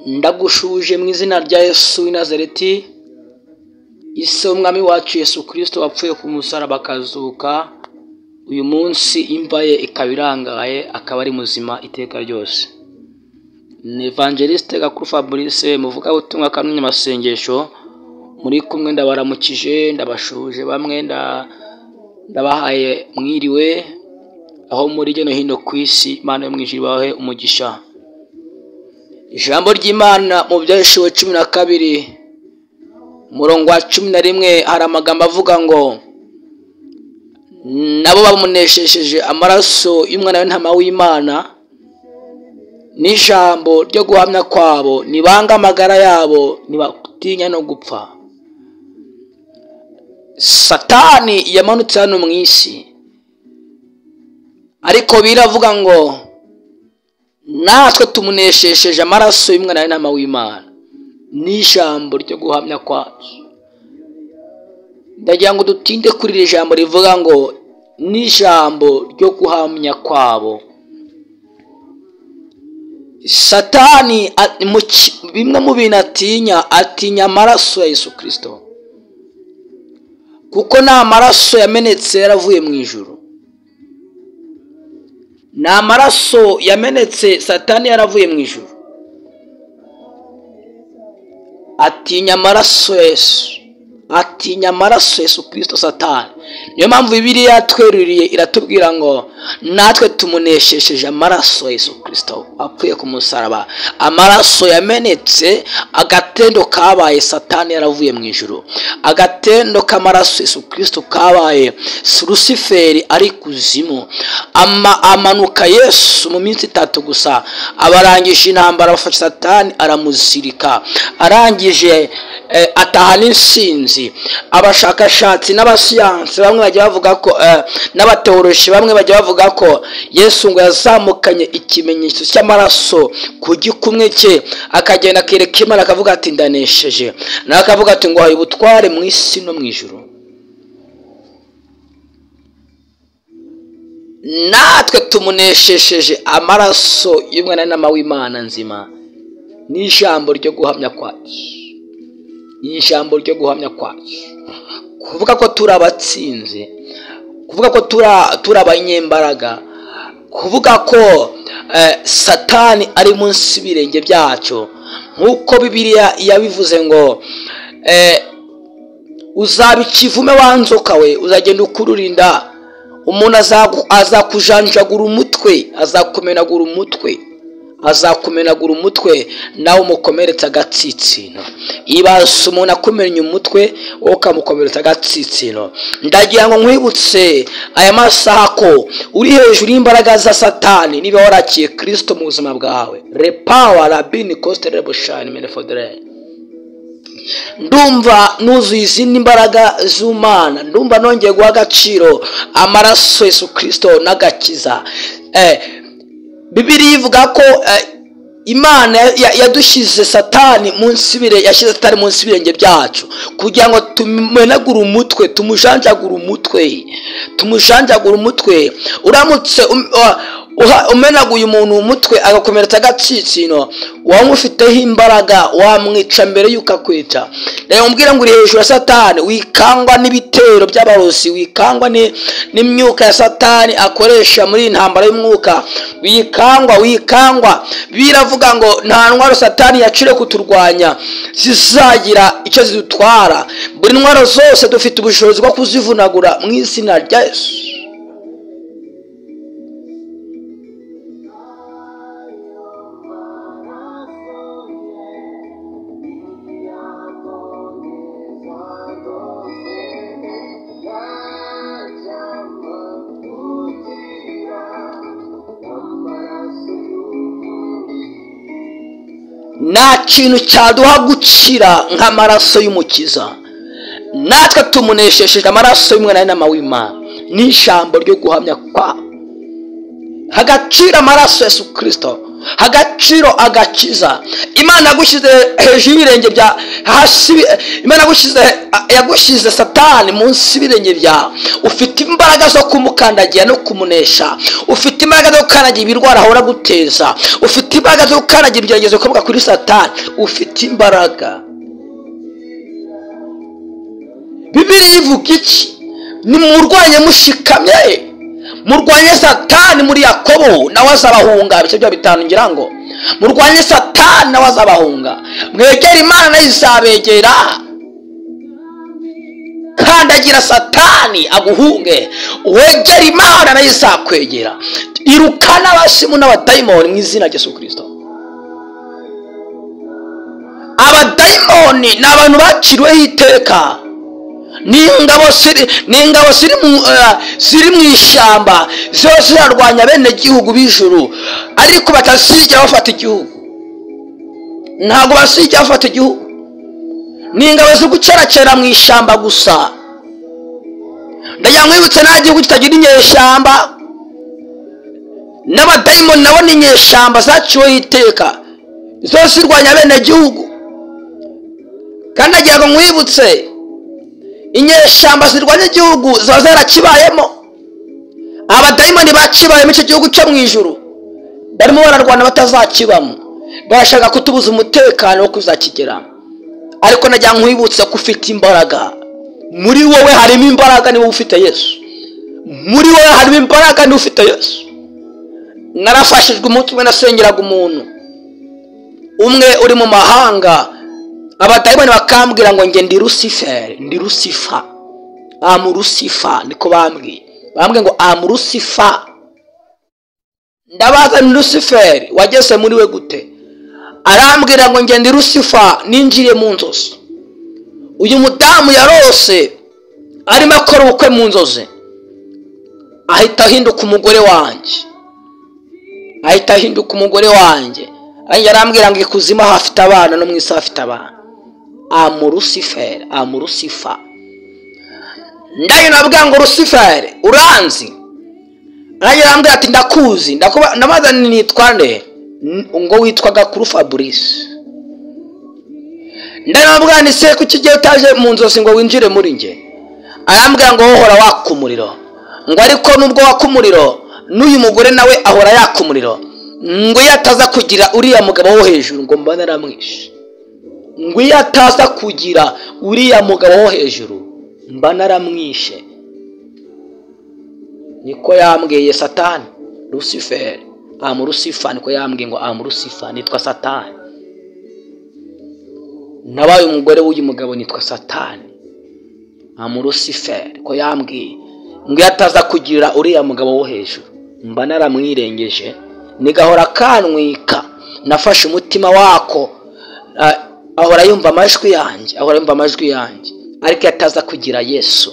ndagushuje mu izina rya Yesu w'i Nazareti ise umwami wacu Yesu kirisito wapfuye ku musaraba akazuka uyu munsi imva ye ikaba irangaye akaba ari muzima iteka ryose ni evangeliste Gakuru Fabrice muvugabutumwa kamwe mu masengesho muri kumwe ndabaramukije ndabashuje bamwe nda- ndabahaye mwiriwe aho muri hirya no hino ku isi imana yo mu ijuru ibahe umugisha ijambo ry'imana mu byahishuwe cumi na kabiri umurongo wa cumi na rimwe hari amagambo avuga ngo nabo bamuneshejeje amaraso y'umwana w'intama w'imana n'ijambo ryo guhamya kwabo nibanga amagara yabo ntibatinya no gupfa satani yamanutse hano mu isi ariko biravuga ngo natwe tumuneshejeje amaraso y'umwana w'intama w'imana n'ijambo ryo guhamya kwacu ndagira ngo dutinde kuri iri jambo rivuga ngo n'ijambo ryo guhamya kwabo satani a- mu ki- bimwe mu bintu atinya atinya amaraso ya yesu kirisito kuko ni amaraso yamenetse yaravuye mu ijuru ni amaraso yamenetse satani yaravuye mu ijuru atinya amaraso ya yesu atinya amaraso ya yesu kirisito satani niyo mpamvu bibiliya yatweruriye iratubwira ngo natwe tumuneshejeje amaraso ya yesu kirisito apfuye ku musaraba amaraso yamenetse agatendo kabaye satani yaravuye mu ijuru agatendo k'amaraso ya yesu kirisito kabaye rusiferi ari kuzimu ama, amanuka yesu mu minsi itatu gusa abarangije intambara bafashe satani aramuzirika arangije eh, ataha n'insinzi abashakashatsi n'abasiyansi bamwe bajya bavuga ko eh, n'abateoroshi bamwe bajya bavuga ko yesu ngo yazamukanye ikimenyetso cy'amaraso ku gikumwe cye akagenda akereka imana akavuga ati ndanesheje nawe akavuga ati ngo ubutware mu isi no mu ijuru natwe tumuneshejeje amaraso y'umwana n'ama w'imana nzima n'ijambo ryo guhamya kwacu ijambo ryo guhamya kwacu kuvuga ko turi abatsinzi kuvuga ko turi turi abanyembaraga kuvuga ko eh, satani ari munsi y'ibirenge byacu nk'uko bibiliya yabivuze ngo eh, uzaba ikivume wa nzoka we uzagenda ukururinda umuntu azagu- azakujanjagura umutwe azakumenagura umutwe azakumenagura umutwe nawe umukomeretsa agatsitsino ibase umuntu akumennye umutwe wowe ukamukomeretsa agatsitsino ndagira ngo nkwibutse aya masaha ko uri hejuru y'imbaraga za satani niba warakiye kirisito mu buzima bwawe repawa rabini kosite rebushani menefodere ndumva nuzuye izindi mbaraga z'umwana ndumva nongeye guha agaciro amaraso yesu kirisito n'agakiza Eh, bibiliya ivuga ko eh, imana ya- yadushyize satani munsi y'ibire- yashyize satani munsi y'ibirenge byacu kugira ngo tumenagure umutwe tumujanjagure umutwe tumujanjagure umutwe uramutse um- wa- uha- umenaguye umuntu umutwe agakomeretsa agatsitsino wamufiteho imbaraga wamwica mbere y'uko akwica reba mubwira ngo uri hejuru ya satani wikangwa n'ibitero by'abarozi wikangwa ni- n'imyuka ya satani akoresha muri iyi ntambara y'umwuka wikangwa wikangwa biravuga ngo nta ntwaro satani yacire kuturwanya zizagira icyo zidutwara buri ntwaro zose dufite ubushobozi bwo kuzivunagura mu izina rya yesu nta kintu cyaduha gukira nk'amaraso y'umukiza natwe tumuneshejeje amaraso y'umwana n'ama w'imana n'ijambo ryo guhamya kwa hagacira amaraso ya yesu kirisito agaciro agakiza imana yagushyize hejuru y'ibirenge bya hasi imana yagushyize yagushyize satani munsi y'ibirenge byawe ufite imbaraga zo kumukandagira no kumunesha ufite imbaraga zo gukandagira ibirwara ahora guteza ufite imbaraga zo gukandagira ibigeragezo bikomoka kuri satani ufite imbaraga bibiriya ivuga iki nimurwanye mushikamye murwanye satani muri yakobo nawe azabahunga ibice bya bitanu ngira ngo murwanye satani nawe azabahunga mwegere imana nayo izabegera kandagira satani aguhunge wegere imana nayo izakwegera irukana abashimu n'abadayimoni mu izina rya Yesu kirisito abadayimoni ni abantu baciriweho iteka n'ingabo ziri n'ingabo ziri mu ziri mu ishyamba ziba zirarwanya bene gihugu b'ijuru ariko batazigera bafata igihugu ntabwo bazigera bafata igihugu ni ingabo zo guceracera mu ishyamba gusa ndagira ngo wibutse nta gihugu kitagira inyeshyamba n'abadayimoni nabo ni inyeshyamba zaciweho iteka ziba zirwanya bene gihugu kandi ndagira ngo mwibutse inyeshyamba zirwanya igihugu ziba zarakibayemo abadayimoni bakibayemo icyo gihugu cyo mu ijuru barimo bararwana batazakibamo barashaka kutubuza umutekano wo kuzakigeramo ariko najya nkwibutsa ko ufite imbaraga muri wowe harimo imbaraga niba ufite yesu muri wowe harimo imbaraga niba ufite yesu narafashijwe umunsi umwe nasengeraga umuntu umwe uri mu mahanga abadayimoni bakambwira ngo nge ndi rusiferi ndi rusifa amu rusifa niko bambwiye bambwiye ngo amu rusifa ndabaza ni rusiferi wageze muri we gute arambwira ngo nge ndi rusifa ninjiriye mu nzozi uyu mudamu yarose arimo akora ubukwe mu nzozi ahita ahinduka umugore wanjye ahita ahinduka umugore wanjye arambwira ngo ikuzimu aho afite abana no mu isi hafite abana amusiferi amurusifa ndabona ngo rusiferi uranzi arambwira ati ndakuzi ndabaza nitwa nde ngo witwa gakuru fabrice ndabona ni se kuki ugiye utaje mu nzozi ngo winjire muri nge arambwira ngo wohora waka umuriro ngo ariko nubwo waka umuriro n'uyu mugore nawe ahora yaka umuriro ngo iyo ataza kugira uriya mugabo wo hejuru ngo mbone aramwishe ngo iyo ataza kugira uriya mugabo wo hejuru mba naramwishe niko yambwiye satani rusiferi amurusifa niko yambwiye ngo amurusifa nitwa satani nabaye umugore w'uyu mugabo nitwa satani amusiferi ko yambwiye ngo iyo ataza kugira uriya mugabo wo hejuru mba naramwirengeje nigahora kanwika nafashe umutima wako ahora yumva amajwi yanjye ahora yumva amajwi yanjye ariko iyo ataza kugira yesu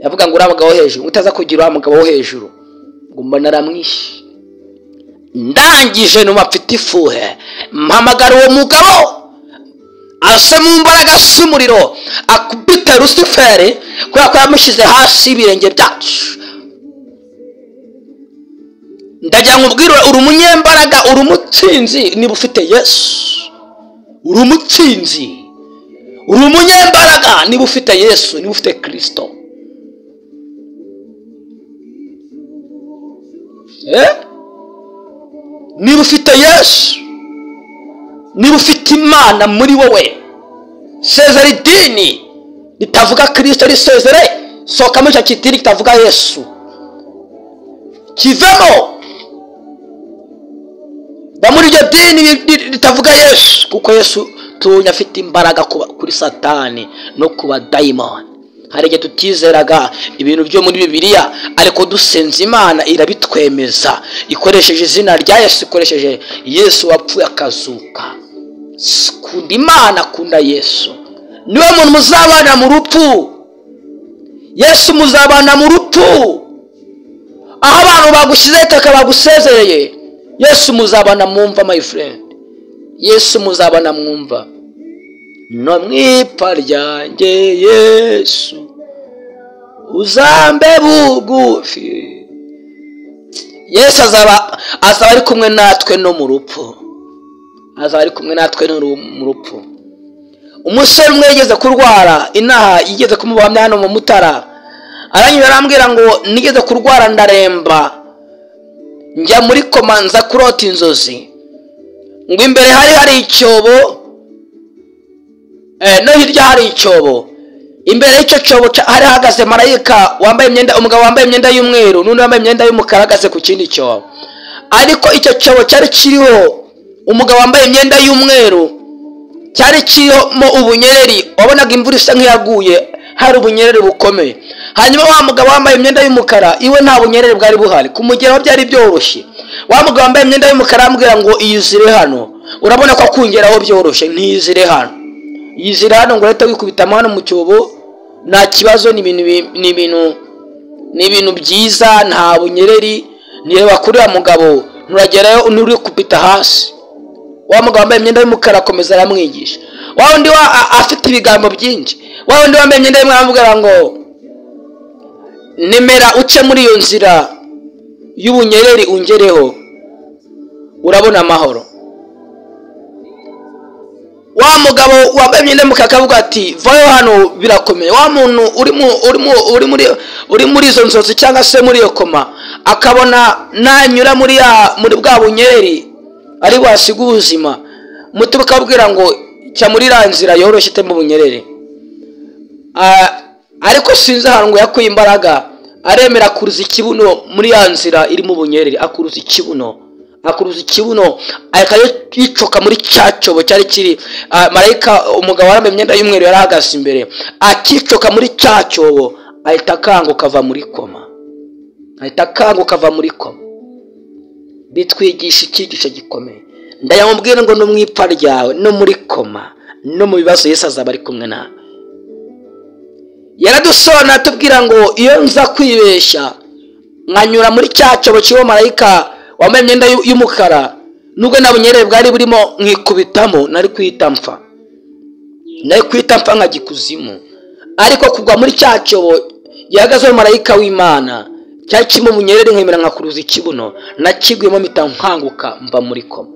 yavuga ngo uriya mugabo wo hejuru utaza kugira uriya mugabo wo hejuru ngo mbona aramwishe ndangije numa mfite ifuhe mpamagara uwo mugabo ase mu mbaraga z'umuriro akubite rusiferi kubera ko yamushyize hasi y'ibirenge byacu ndagira ngo ubwire uri umunyembaraga uri umutsinzi niba ufite yesu uri umutsinzi uri umunyembaraga niba ufite yesu niba ufite kirisito niba ufite yesu niba ufite imana muri wowe sezera idini ritavuga kirisito risezere sohokamo icyo kidini kitavuga yesu kivemo muri iryo dini ritavuga yesu kuko yesu tunya afite imbaraga kuri satani no ku badayimoni hari igihe tutizeraga ibintu byo muri bibiliya ariko dusenze imana irabitwemeza ikoresheje izina rya yesu ikoresheje yesu wapfuye akazuka kunda imana kunda yesu niwe muntu muzabana mu rupfu yesu muzabana mu rupfu aho abantu bagushyizeho itaka bagusezereye yesu muzabana mwumva my friend yesu muzabana mwumva no mwipfa ryanjye yesu uzambe bugufi yesu azaba azaba ari kumwe natwe no mu rupfu azaba ari kumwe natwe no mu rupfu umusore umwe yigeze kurwara inaha yigeze kumubahamya hano mu mutara aranyura arambwira ngo nigeze kurwara ndaremba njya muri koma nza kurota inzozi ngo imbere hari hari icyobo no hirya hari icyobo imbere y'icyo cyobo hari hahagaze marayika wambaye imyenda umugabo wambaye imyenda y'umweru n'undi wambaye imyenda y'umukara ahagaze ku kindi cyobo ariko icyo cyobo cyari kiriho umugabo wambaye imyenda y'umweru cyari kirimo ubunyereri wabonaga imvura isa nk'iyaguye hari ubunyereri bukomeye hanyuma wa mugabo wambaye imyenda y'umukara iwe nta bunyereri bwari buhari kumugeraho byari byoroshye wa mugabo wambaye imyenda y'umukara ambwira ngo iyizire hano urabona ko akungeraho byoroshye ntiyizire hano yizira hano ngo uhite wikubitamo hano mu cyobo nta kibazo ni ibintu ni ibintu ni ibintu byiza nta bunyereri nireba kuri wa mugabo nturagerayo nturi kupita hasi wa mugabo wambaye imyenda y'umukara akomeza aramwigisha wa wundi afite ibigambo byinshi wa wundi wambaye imyenda y'umukara amubwira ngo nemera uce muri iyo nzira y'ubunyereri ungereho urabona amahoro wa mugabo wambaye imyenda y'umukara akavuga ati vayo hano birakomeye wa muntu uri muri izo nzozi cyangwa se muri iyo koma akabona nanyura muri bwa bunyeri ari wasiga ubuzima muti bakabwira ngo cya muri iriya nzira yoroshye itema ubunyerere ariko sinzi ahantu ngo yakuye imbaraga aremera akuruza ikibuno muri ya nzira irimo ubunyerere akuruza ikibuno akuruza ikibuno akajya yicoka muri cya cyobo cyari kiri marayika umugabo wambaye imyenda y'umweru yari ahagaze imbere akicoka muri cya cyobo ahita akanguka ava muri koma ahita akanguka ava muri koma bitwigisha icyigisho gikomeye ndayamubwira ngo no mu ipfa ryawe no muri koma no mu bibazo Yesu azaba ari kumwe nawe yaradusona atubwira ngo iyo nza kwibeshya nkanyura muri cya cyobo kibo marayika wambaye imyenda y'umukara nubwo nta bunyerere bwari burimo nkikubitamo nari kwita mfa nari kwita mfa nka gikuzimu ariko kugwa muri cya cyobo gihagazeho marayika w'imana cyari kirimo ubunyerere nkemera nkakuruza ikibuno nakiguyemo mpita nkanguka mba muri koma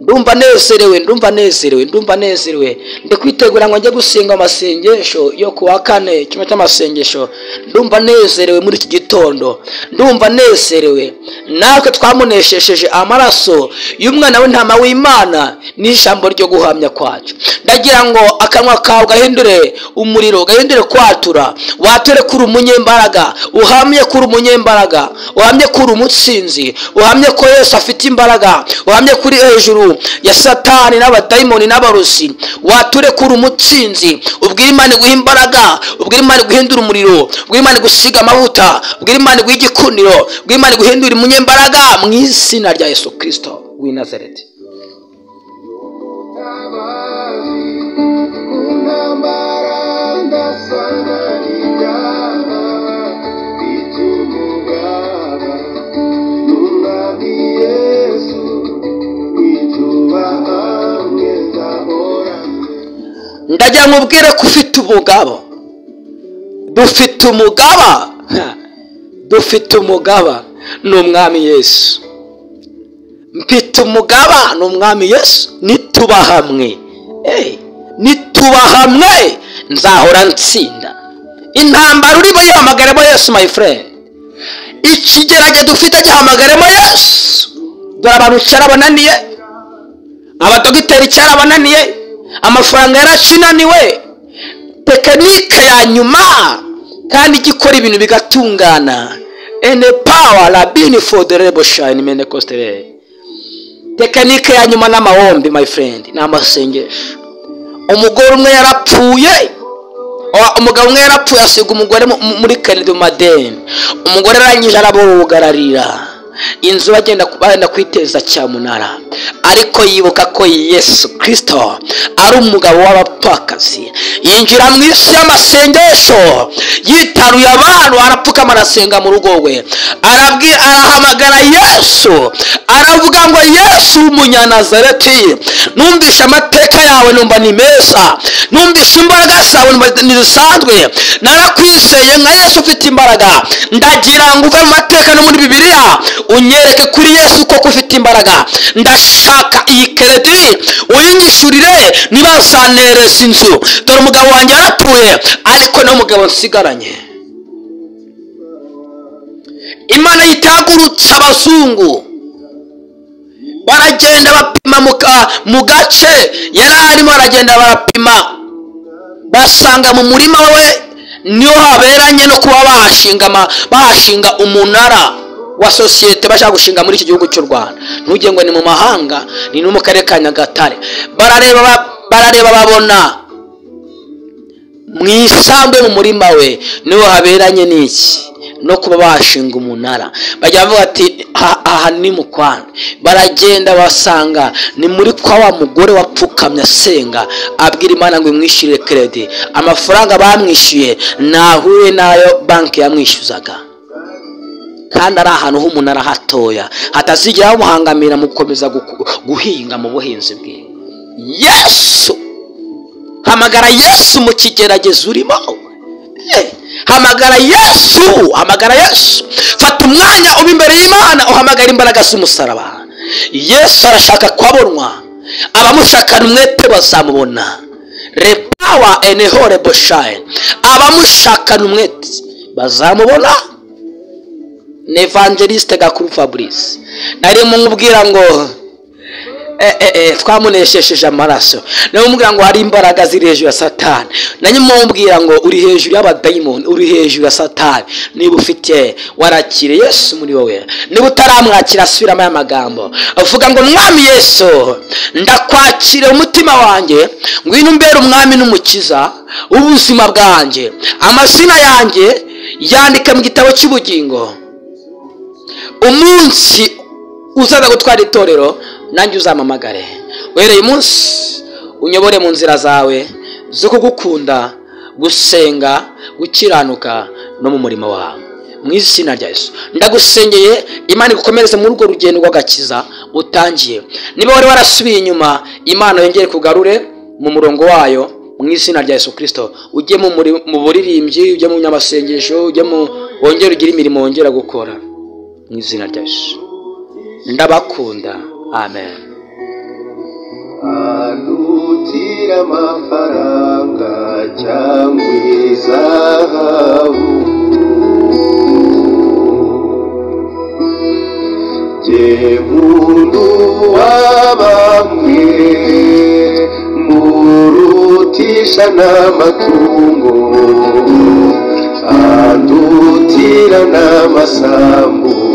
ndumva nezerewe ndumva nezerewe ndumva nezerewe ndi kwitegura ngo njye gusenga amasengesho yo ku wa kane kimwe cy'amasengesho ndumva nezerewe muri iki gitondo ndumva nezerewe natwe twamunesheje amaraso y'umwana w'intama w'imana n'ijambo ryo guhamya kwacu ndagira ngo akanwa kawe gahindure umuriro gahindure kwatura wature kuri umunyembaraga uhamye kuri umunyembaraga uhamye kuri umutsinzi uhamye ko yose afite imbaraga uhamye kuri hejuru ya satani n'abadayimoni n'abarozi wature kuri umutsinzi ubwire imana iguha imbaraga ubwire imana iguhindura umuriro ubwire imana igusiga amavuta ubwire imana iguha igikuniro ubwire imana iguhindura umunyembaraga mu izina rya yesu kirisito w'i nazareti ndagira ngo ubwire ko ufite umugabo dufite umugaba dufite umugaba ni umwami yesu mfite umugaba ni umwami yesu nituba hamwe nituba hamwe nzahora nsinda intambara urimo yihamagaremo yesu my friend ikigerage dufite gihamagaremo yesu dore abantu cyarabananiye abadogiteri cyarabananiye amafaranga yaracinaniwe tekinike ya nyuma kandi ijya ikora ibintu bigatungana ene pawa rabini foru de rebo shayini mene kositere tekinike ya nyuma n'amahombi my friend ni amasengesho umugore umwe yarapfuye umugabo umwe yarapfuye asiga umugore muri karidomadeni umugore arangije arabugararira inzu bagenda bagenda kwiteza cyamunara ariko yibuka ko yesu kirisito ari umugabo w'abapfakazi yinjira mu isi y'amasengesho yitaruye abantu arapfukama arasenga mu rugo rwe arabwi- arahamagara yesu aravuga ngo yesu w'umunyanazareti numvise amateka yawe numva ni meza numvise imbaraga zawe numva ntizisanzwe narakwizeye nka yesu ufite imbaraga ndagira ngo uve mu mateka no muri bibiliya unyereke kuri yesu koko ufite imbaraga ndashaka iyi keredi uyinyishyurire ntibazanereza inzu dore umugabo wanjye yaratuye ariko niwe mugabo nsigaranye imana yitagurutse abazungu baragenda bapima mu ka- mu gace yari arimo baragenda barapima basanga mu murima we niho haberanye no kuba bahashinga ama- bahashinga umunara wa sosiyete bashaka gushinga muri iki gihugu cy'u rwanda ntugenge ngo ni mu mahanga ni no mu karere ka nyagatare barareba ba- barareba babona mu isambu yo mu murima we niho haberanye n'iki no kuba bashinga umunara bajya bavuga ati "Ha- aha ni mu kwanda baragenda basanga ni muri kwa wa mugore wapfukamye asenga abwira imana ngo imwishyurire keredi amafaranga bamwishyuye ntahure n'ayo banki yamwishyuzaga kandi ari ahantu h'umunara hatoya hatazigera bamuhangamira mu gukomeza guku- guhinga mu buhinzi bwe yesu hamagara yesu mu kigeragezo urimo Eh, hamagara yesu hamagara yesu fata umwanya uba imbere y'imana uhamagara imbaraga z'umusaraba yesu arashaka kubabonwa abamushakana umwete bazamubona repawa enehore boshayini abamushakana umwete bazamubona ni evangeliste gakuru fabrice narimo nkubwira ngo Eh, eh, eh, twamuneshesheje amaraso nawe umubwira ngo hari imbaraga ziri hejuru ya satani nanjye mumubwira ngo uri hejuru y'abadayimoni uri hejuru ya satani niba ufite warakire yesu muri wowe niba utaramwakira asubiramo aya magambo avuga ngo mwami yesu ndakwakira umutima wanjye ngwino umbere umwami n'umukiza w'ubuzima bwanjye amazina yanjye yandike mu gitabo cy'ubugingo umunsi uzaza gutwara itorero nanjye uzampamagare uhereye umunsi unyobore mu nzira zawe zo kugukunda gusenga gukiranuka no mu murimo wawe mu izina rya Yesu ndagusengeye imana igukomereze muri urwo rugendo rw'agakiza utangiye niba wari warasubiye inyuma imana yongere kugarure mu murongo wayo mu izina rya Yesu kirisito ujye mu muri- mu buririmbyi ujye mu nyamasengesho ujye mu wongere ugire imirimo wongera gukora mu izina rya Yesu ndabakunda amen adutira amafaranga cyangwa izahabu jye muntu wabambwe murutisha n'amatungo adutirana n'amasambu